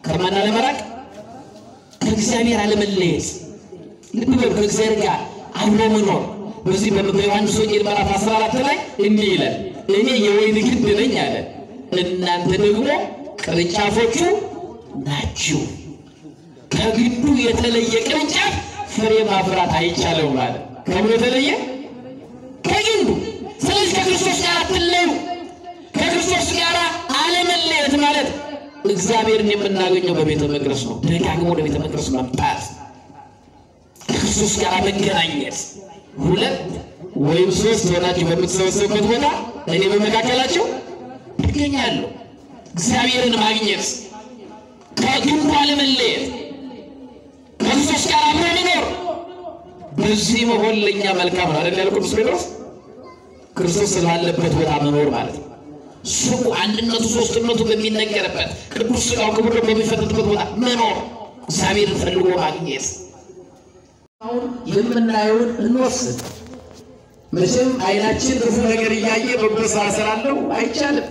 ከማን አለመራቅ? ከእግዚአብሔር አለመለየት። ልብ በሉ፣ ከእግዚአብሔር ጋር አብሮ መኖር። በዚህ በዮሐንስ ወንጌል ምዕራፍ 14 ላይ እንዲህ ይላል፣ እኔ የወይን ግንድ ነኝ አለ፣ እናንተ ደግሞ ቅርንጫፎቹ ናችሁ። ከግንዱ የተለየ ቅርንጫፍ ፍሬ ማፍራት አይቻለውም አለ። ከምን የተለየ? ከግንዱ። ስለዚህ ከክርስቶስ ጋር አትለዩ። ከክርስቶስ ጋር አለመለየት ማለት እግዚአብሔርን የምናገኘው በቤተ መቅደስ ነው። ደጋግሞ ወደ ቤተ መቅደስ መምጣት፣ ከክርስቶስ ጋር መገናኘት። ሁለት ወይም ሶስት ሆናችሁ በምትሰበሰቡበት ቦታ እኔ በመካከላቸው እገኛለሁ። እግዚአብሔርን ማግኘት፣ ከግንዱ አለመለየት፣ ከክርስቶስ ጋር አብሮ መኖር። በዚህ መሆን ለእኛ መልካም ነው አይደል? ያለ ቅዱስ ጴጥሮስ ክርስቶስ ስላለበት ቦታ መኖር ማለት ነው። ስሙ አንድነቱ ሶስትነቱ በሚነገርበት ቅዱስ ሥጋው ክቡር ደሙ በሚፈተትበት ቦታ መኖር እግዚአብሔርን ፈልጎ ማግኘት። አሁን የምናየውን እንወስድ። መቼም አይናችን ክፉ ነገር እያየ በጎ ስራ እሰራለሁ አይቻልም።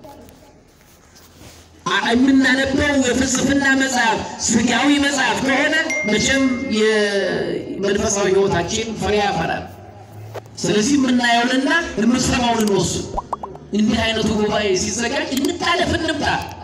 የምናነበው የፍልስፍና መጽሐፍ ስጋዊ መጽሐፍ ከሆነ መቼም የመንፈሳዊ ሕይወታችን ፍሬ ያፈራል። ስለዚህ የምናየውንና የምንሰማውን እንወስድ። እንዲህ አይነቱ ጉባኤ ሲዘጋጅ እንታለፍ እንምጣ።